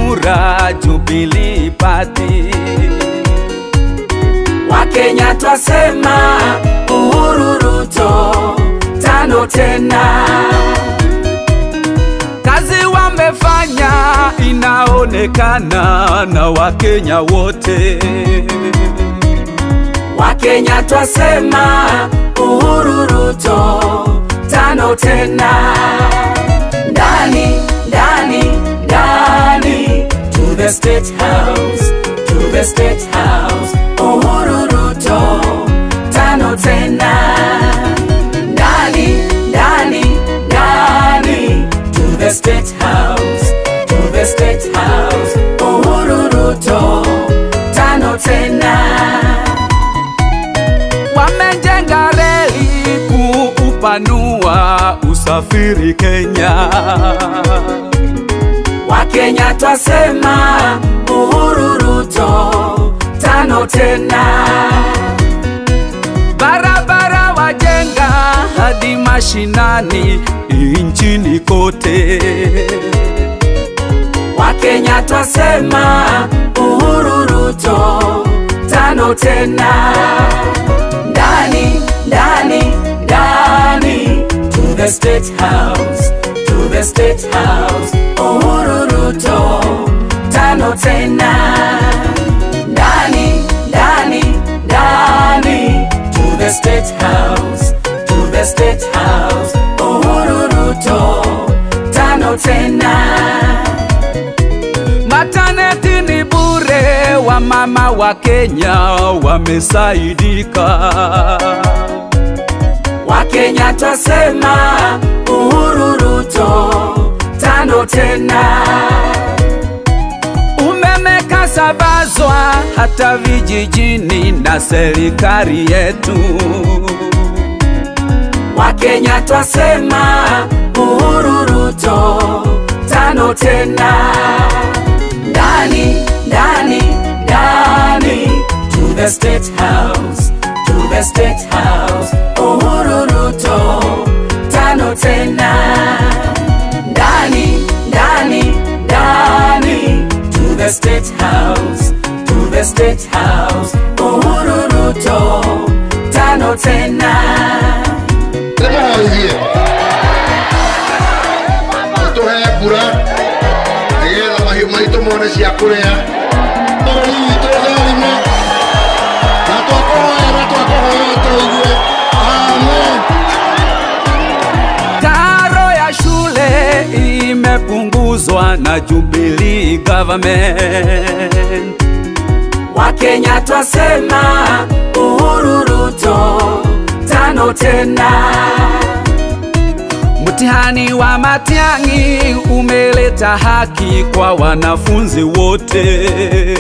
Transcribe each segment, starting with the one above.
kura Jubilee Party. Wakenya twasema Uhuru Ruto tano tena. Kazi wamefanya inaonekana na Wakenya wote. Wakenya twasema Uhuru Ruto tano tena. Ndani ndani ndani to the state house to the state house Uhuru Ruto tano tena. Ndani ndani ndani to the state house to the state house Uhuru Ruto tano tena. Wamejenga reli kuupanua usafiri Kenya. Wakenya twasema Uhuru Ruto tano tena. Barabara wajenga hadi mashinani nchini kote. Wakenya twasema Uhuru Ruto tano tena. Ndani ndani ndani to the state house to the state house Uhuru Ruto tano tena. Ndani ndani ndani to the state house to the state house Uhuru Ruto tano tena. Mataneti ni bure, wamama wa Kenya wamesaidika. Wakenya twasema Uhuru Ruto tano tena. Umeme kasabazwa hata vijijini na serikali yetu. Wakenya twasema Uhuru Ruto tano tena. Ndani ndani ndani to the state house to the state house Uhuru Ruto tano tena. Ndani ndani ndani to the state house to the state house Uhuru Ruto tano tena. ndĩmũhoithie mũtũhe mbura nĩgetha mahiũ maitũ mone cia kũrĩa bũrũri witũ ũtherime na twakũhoya na twakũhoya ũtũigue amen Karo ya shule imepunguzwa na Jubilee government. Wakenya twasema Uhuru Ruto tano tena. Mtihani wa Matiang'i umeleta haki kwa wanafunzi wote.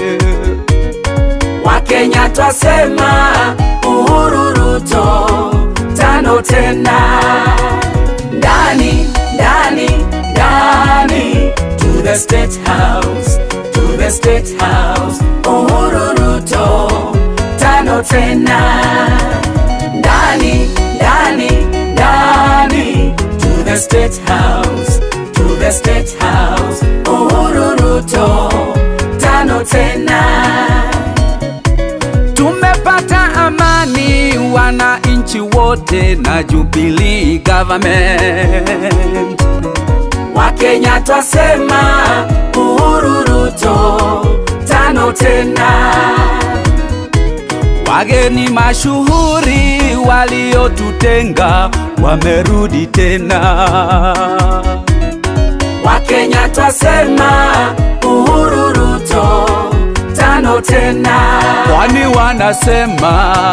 Wakenya twasema Uhuru Ruto tano tena. Ndani ndani ndani to the state house to the state house Uhuru Ruto tano tena. Ndani ndani ndani to the state house to the state house Uhuru Ruto tano tena. Tumepata amani wananchi wote na Jubilee government. Wakenya twasema Uhuru Ruto tano tena. Wageni mashuhuri waliotutenga wamerudi tena. Wakenya twasema Uhuru Ruto tano tena. Kwani wanasema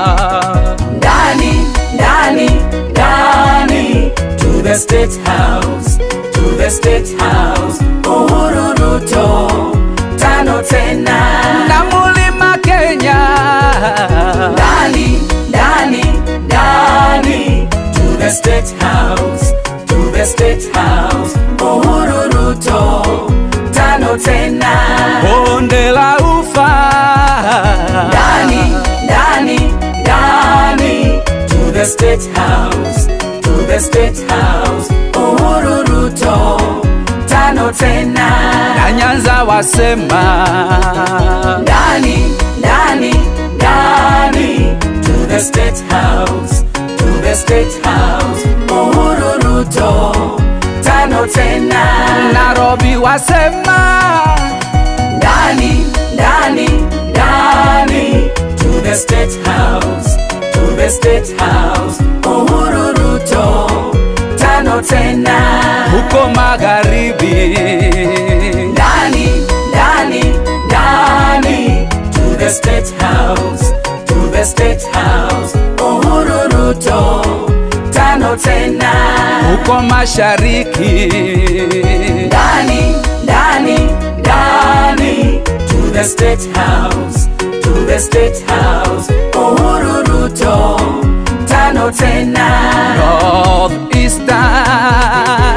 Ndani ndani ndani to the state house to the state house Uhuru Ruto tano tena. na mulima Kenya Ndani ndani ndani to the state house to the state house Uhuru Ruto tano tena. bonde la ufa Ndani ndani ndani to the state house to the state house Uhuru Ruto tano tena. na Nyanza wasema ndani ndani ndani to the state house to the state house uhuru ruto tano tena Nairobi wasema ndani ndani ndani to the state house to the state house uhuru ruto tano tena huko magharibi ndani ndani ndani to the state house to the state house uhuru ruto tano tena huko mashariki ndani ndani ndani to the state house to the state house uhuru ruto tano tena north eastern